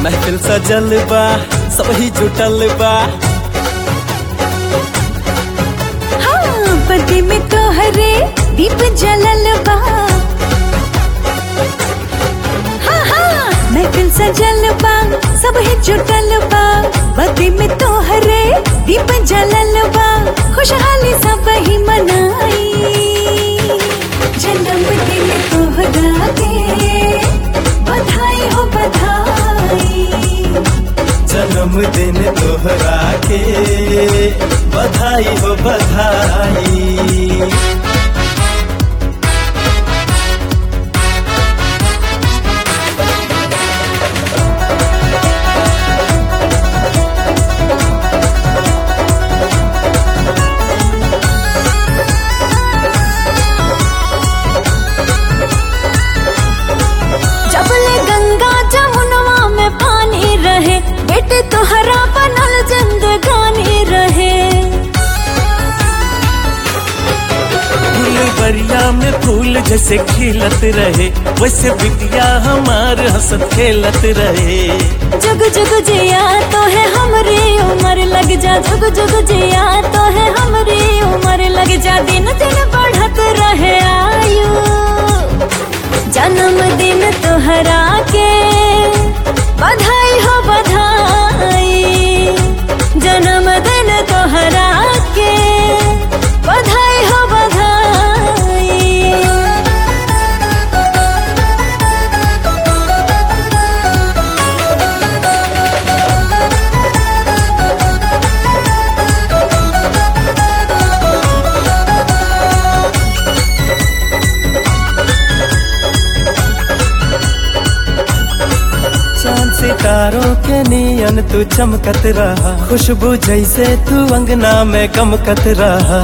महफिल सजल बा सब ही जुटल बा हाँ बर्थडे में तोहरे दीप जलल बा हाँ हाँ महफिल सजल बा सब है जुटल बा बर्थडे में तोहरे दीप जलल बा खुशहाली सब ही मनाई जन्मदिन तोहरा के बधाई हो बधाई जन्मदिन तोहरा के बधाई हो बधाई जबले गंगा जमुनवा में पानी रहे बेटे तोहरा बनल जिंदगानी रहे फुलवरिया में फूल जैसे खिलत रहे वैसे बिटिया हमार हंसत खेलत रहे जुग जुग जिया तो है हमरी उम्र लग जा जुग जुग जिया तो है हमरी उम्र लग जा दिन दिन बढ़त रहे आयु जन्मदिन तोहरा के बधाई हो बधाई जन्मदिन तोहरा के बधाई हो बधाई चांद सितारों के नियन तू चमकत रहा खुशबू जैसे तू अंगना में गमकत रहा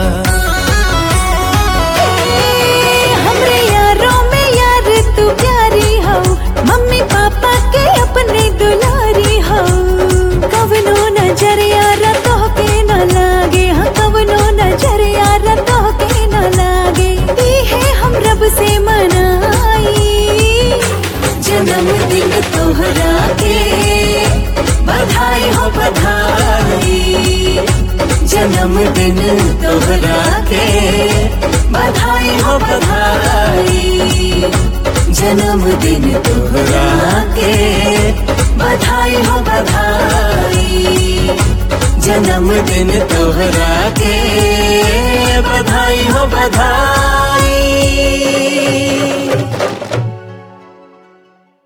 हमरे यारों में यार तू प्यारी हो मम्मी पापा के अपने दुलारी हो कवनो नजर यार तो के न लागे हाँ कवनो नजर यार तो के न लागे दी है हम रब से मनाई जन्मदिन तोहरा के बधाई हो बधाई जन्मदिन तोहरा के बधाई हो बधाई जन्मदिन तोहरा के बधाई हो बधाई जन्मदिन तोहरा के